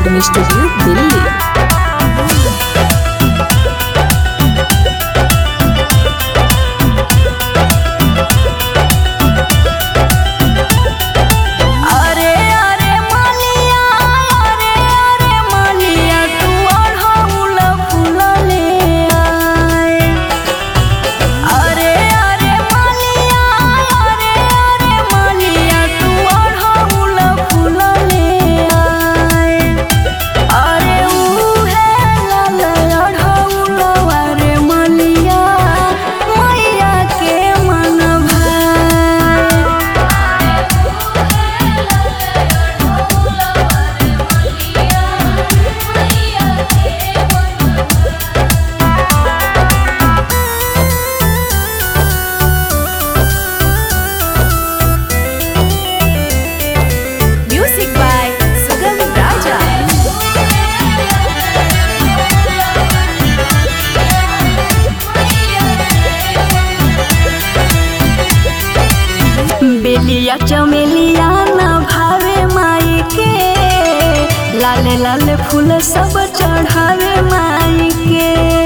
recording studio Delhi अरे अरे मालिया अरे अरे मालिया तू अढ़ौल फूल ले आए अरे अरे मालिया अरे अरे मालिया तू अढ़ौल फूल ले आए अरे उहे लाल अढ़ौल अरे मालिया मैया के मन भाई म्यूजिक बाय सुगम राजा बेलिया चमेलिया न भावे माई के लाले लाले फूल सब चढ़ावे माई के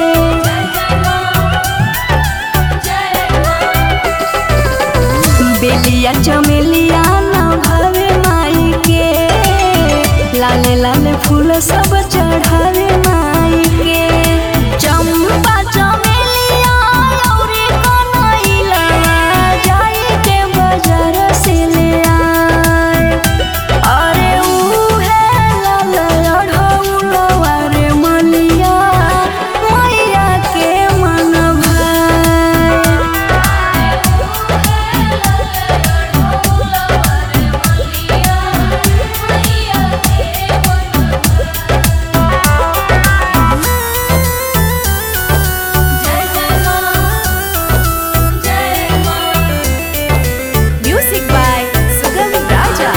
बेलिया चमेलिया न भावे माई के लाले लाले फूल सब चढ़ावे माई के चंपा चमेलिया लौरी कनैला जाई के बाजार से ले आए अरे उहे लाल अढ़ौलवा रे मलिया मैया के मन भाई म्यूजिक बाय सुगम राजा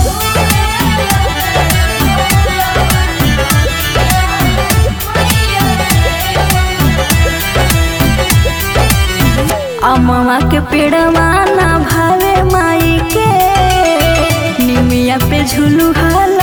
अमवा के पेड़वा ना भावे माई के निमिया पे झुलुहा